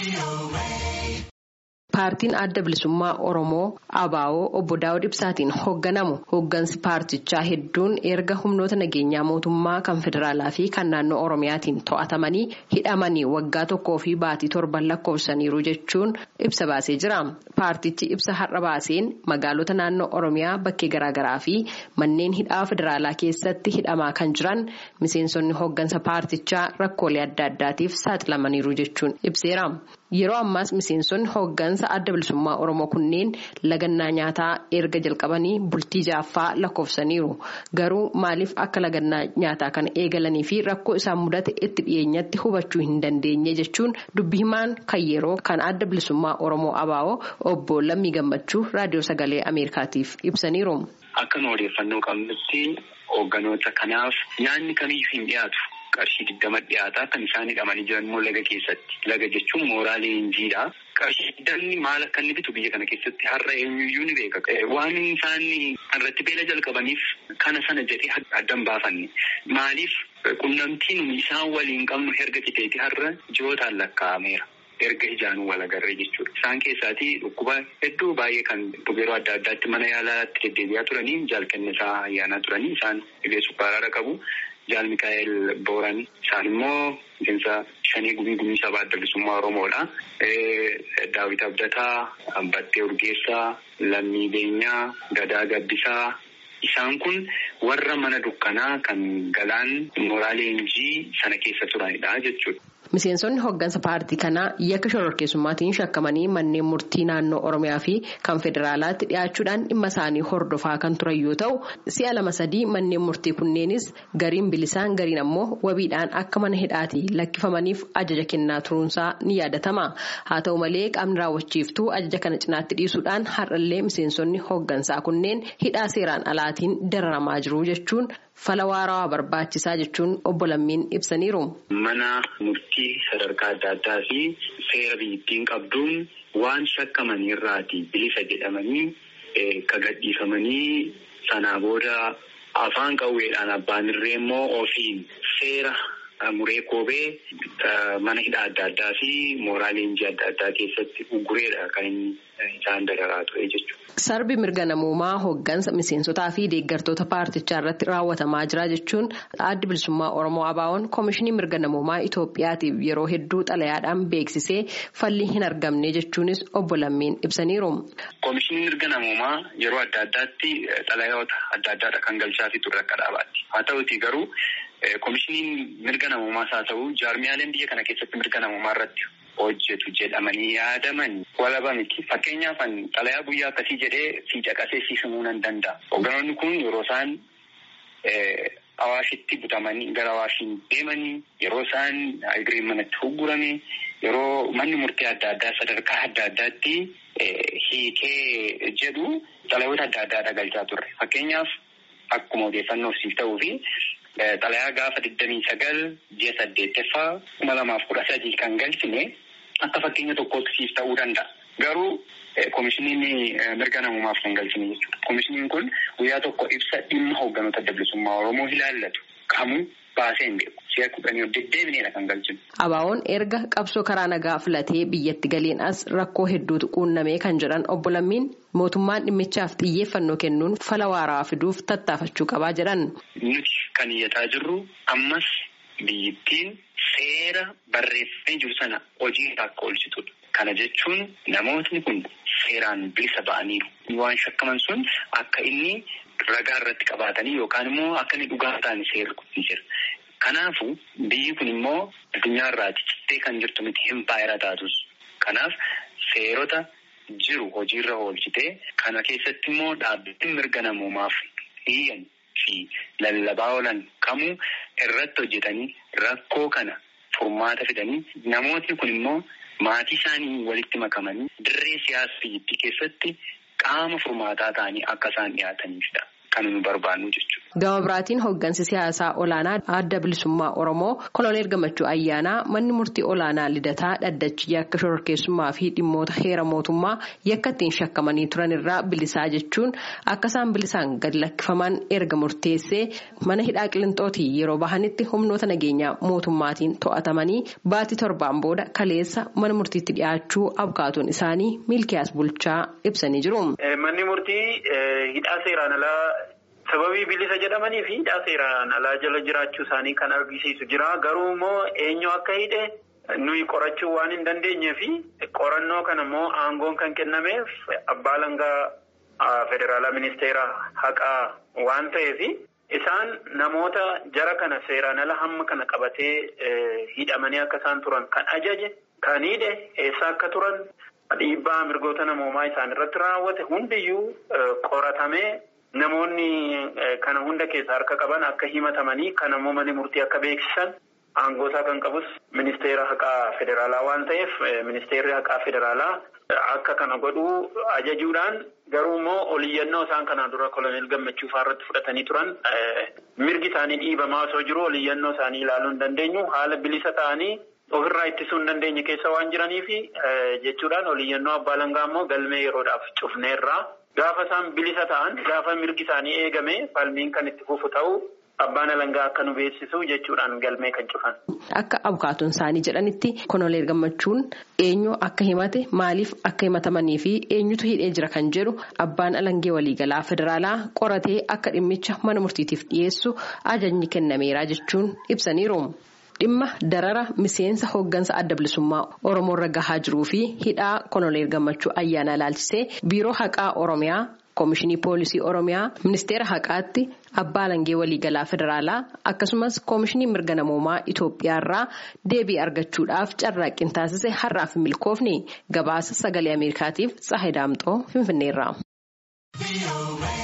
Paartiin adda bilisummaa Oromoo ABO obbo Daawud Ibsaatiin hoogganamu hooggansi paartichaa hedduun erga humnoota nageenyaa mootummaa kan federaalaa fi kan naannoo Oromiyaatiin to'atamanii hidhamanii waggaa tokkoo fi baatii torban lakkoofsaniiru jechuun ibsa baasee jira. Paartichi ibsa har'a baaseen magaalota naannoo Oromiyaa bakkee garaagaraa fi manneen hidhaa federaalaa keessatti hidhamaa kan jiran miseensonni hooggansa paartichaa rakkoolee adda addaatiif saaxilamaniiru jechuun ibseera. Yeroo ammaas miseensonni hooggansa adda bilisummaa Oromoo kunneen lagannaa nyaataa erga jalqabanii bultii jaaffaa lakkoofsaniiru. Garuu maaliif akka lagannaa nyaataa kana eegalanii fi rakkoo isaan mudate itti dhiyeenyatti hubachuu hin dandeenye jechuun dubbi himaan kan yeroo kan adda bilisummaa Oromoo ABO obbo Lammii Gammachuu raadiyoo sagalee Ameerikaatiif ibsaniiru. Akka nu odeeffannoo qabnutti hoogganoota kanaaf nyaanni kamiyyuu hin dhiyaatu. qarshii digdama dhiyaataa kan isaan hidhamanii jiran immoo laga keessatti laga jechuun mooraa leenjiidha. qarshii digdamni maal akka inni bitu biyya kana keessatti har'a eenyuyyuu ni beeka. waan isaan irratti beela jalqabaniif kana sana jedhee addan baafanne maaliif qunnamtiin isaan waliin qabnu erga citeeti har'a ji'ootaan lakkaa'ameera. erga ijaanuu wal agarree jechuudha. Isaan keessaatii dhukkuba hedduu baay'ee kan yeroo adda addaatti mana yaalaatti deddeebi'aa turanii jaalkennisaa ayyaanaa turanii isaan dhibee sukkaaraa qabu. Jaal Mikaa'el Booran isaan immoo miseensa shanii gumii gumii sabaa adda bilisummaa Oromoodha. Daawit Abdataa, Battee Urgeessaa, Lammii Beenyaa, Gadaa Gabbisaa. Isaan kun warra mana dukkanaa kan galaan mooraa leenjii sana keessa turanidha jechuudha. Miseensonni hooggansa paartii kanaa yakka shororkeessummaatiin shakkamanii manneen murtii naannoo Oromiyaa fi kan federaalaatti dhiyaachuudhaan dhimma isaanii hordofaa kan turan yoo ta'u, si'a lama sadii manneen murtii kunneenis gariin bilisaan gariin ammoo wabiidhaan akka mana hidhaatii lakkifamaniif ajaja kennaa turuunsaa ni yaadatama. Haa ta'u malee qaamni raawwachiiftuu ajaja kana cinaatti dhiisuudhaan har'allee miseensonni hooggansaa kunneen hidhaa seeraan alaatiin dararamaa jiru jechuun fala waarawaa barbaachisaa jechuun obbo Lammiin ibsaniiru. Mana murtii sadarkaa adda addaa fi seera biyyattiin qabduun waan shakkamanii irraati bilisa jedhamanii ka gadhiifamanii sanaa booda afaan qawweedhaan abbaan irree immoo ofiin seera muree koobee mana hidhaa adda addaa fi mooraa leenjii adda addaa keessatti ugureedha kan inni isaan dararaa ture jechuudha. Sarbi mirga namoomaa hooggansa miseensotaa fi deeggartoota paartichaa irratti raawwatamaa jira jechuun addi bilisummaa Oromoo ABO'n Koomishinii mirga namoomaa Itoophiyaatiif yeroo hedduu xalayaadhaan beeksisee falli hin argamne jechuunis obbo Lammiin ibsaniiru. Koomishiniin mirga namoomaa yeroo adda addaatti xalayoota adda addaadha kan galchaafii ture akka dhaabaatti. Haa ta'uti garuu koomishiniin mirga namoomaas haa ta'u jaarmiyaaleen biyya kana keessatti mirga namoomaa irratti hojjetu jedhamanii yaadaman walaba miti. Fakkeenyaaf xalayaa guyyaa akkasii jedhee si caqasee si himuu nan danda'a. Hoogganoonni kun yeroo isaan Awaashitti butamanii gara Awaashiin deemanii yeroo isaan agiriin manatti huggurame yeroo manni murtii adda addaa sadarkaa adda addaatti hiikee jedhu xalayoota adda addaa galchaa turre. Fakkeenyaaf akkuma odeeffannoof siif ta'uu fi xalayaa gaafa digdamii sagal ji'a saddeettaffaa kuma lamaaf kudha sadii kan galchine akka fakkeenya tokkootti siif ta'uu danda'a. Garuu koomishiniin mirga namoomaaf kan galchine jechuudha. Koomishiniin kun guyyaa tokko ibsa dhimma hoogganoota adda bilisummaa Oromoo ilaallatu kamuu baasee hin beeku. Si'a kudhanii of deddeebineedha kan galchinu. ABO'n erga qabsoo karaa nagaa filatee biyyatti galiin as rakkoo hedduutu quunnamee kan jedhan obbo Lammiin mootummaan dhimmichaaf xiyyeeffannoo kennuun fala waaraa fiduuf tattaafachuu qabaa jedhan. Nuti kan iyyataa jirru ammas biyyittiin seera barreeffamee jiru sana hojii akka oolchitudha. Kana jechuun namootni kun seeraan bilisa ba'aniiru. Waan shakkaman sun akka inni ragaa irratti qabaatanii yookaan immoo akka inni dhugaa ta'an seerri kun jira. Kanaafuu biyyi kun immoo addunyaa irraati cittee kan jirtu miti impaayera taatus. Kanaaf seerota jiru hojiirra oolchitee kana keessatti immoo dhaabbileen mirga namoomaaf hiyyan fi lallabaa oolan kamuu irratti hojjetanii rakkoo kana furmaata fidanii namootni kun immoo maatii isaanii walitti makamanii dirree siyaasa biyyattii keessatti qaama furmaataa ta'anii akka isaan dhiyaataniifidha. kan nu barbaannu jechuudha. Gama biraatiin hooggansi siyaasaa olaanaa adda bilisummaa Oromoo koloneel gammachuu ayyaanaa manni murtii olaanaa lidataa dhaddachi yakka shororkeessummaa fi dhimmoota heera mootummaa yakka ittiin shakkamanii turan irraa bilisaa jechuun akka isaan bilisaan gad lakkifaman erga murteessee mana hidhaa qilixootii yeroo bahanitti humnoota nageenyaa mootummaatiin to'atamanii baatii torbaan booda kaleessa mana murtiitti dhiyaachuu abkaatuun isaanii milkiyaas bulchaa ibsanii jiru. Manni murtii hidhaa seeraan alaa. Sababii bilisa jedhamanii fi hidhaa seeraan alaa jala jiraachuu isaanii kan argisiisu jira. Garuu immoo eenyu akka hidhe nuyi qorachuu waan hin dandeenye fi qorannoo kana immoo aangoon kan kennameef abbaa langaa federaalaa ministeera haqaa waan ta'eef isaan namoota jara kana seeraan ala hamma kana qabatee hidhamanii akka isaan turan kan ajaje kan hidhe eessa akka turan dhiibbaa mirgoota namoomaa isaan irratti raawwate hundiyyuu qoratamee. Namoonni kana hunda keessaa harka qaban akka himatamanii kan ammoo manni murtii akka beeksisan aangoosaa kan qabus ministeera haqaa federaalaa waan ta'eef ministeerri haqaa federaalaa akka kana godhuu ajajuudhaan garuu immoo oliyyannoo isaan kanaan dura koloneel gammachuu irratti fudhatanii turan mirgi isaanii dhiibamaa osoo jiru oliyyannoo isaanii ilaaluu hin dandeenyu haala bilisa ta'anii ofirraa ittisuu hin dandeenye keessa waan jiraniifi jechuudhaan oliyyannoo abbaa langaa immoo galmee yeroodhaaf cufneerraa. Gaafa isaan bilisa ta'an gaafa mirgi isaanii eegame falmiin kan itti fufu ta'u abbaan alangaa akka nu beeksisu jechuudhaan galmee kan cufan. Akka abukaatuun isaanii jedhanitti koloneel gammachuun eenyu akka himate maaliif akka himatamanii fi eenyutu hidhee jira kan jedhu abbaan alangee waliigalaa federaalaa qoratee akka dhimmicha mana murtiitiif dhiyeessu ajajni kennameera jechuun ibsaniiru. Dhimma darara miseensa hooggansa adda bilisummaa Oromoo irra gahaa jiruu fi hidhaa koloneel gammachuu ayyaana ilaalchisee biiroo haqaa Oromiyaa koomishinii poolisii Oromiyaa ministeera haqaatti abbaa alangee waliigalaa federaalaa akkasumas koomishinii mirga namoomaa Itoophiyaa irraa deebii argachuudhaaf carraaqqiin taasise har'aaf milkoofni gabaasa sagalee Ameerikaatiif Tsahayi Daamxoo Finfinneerra.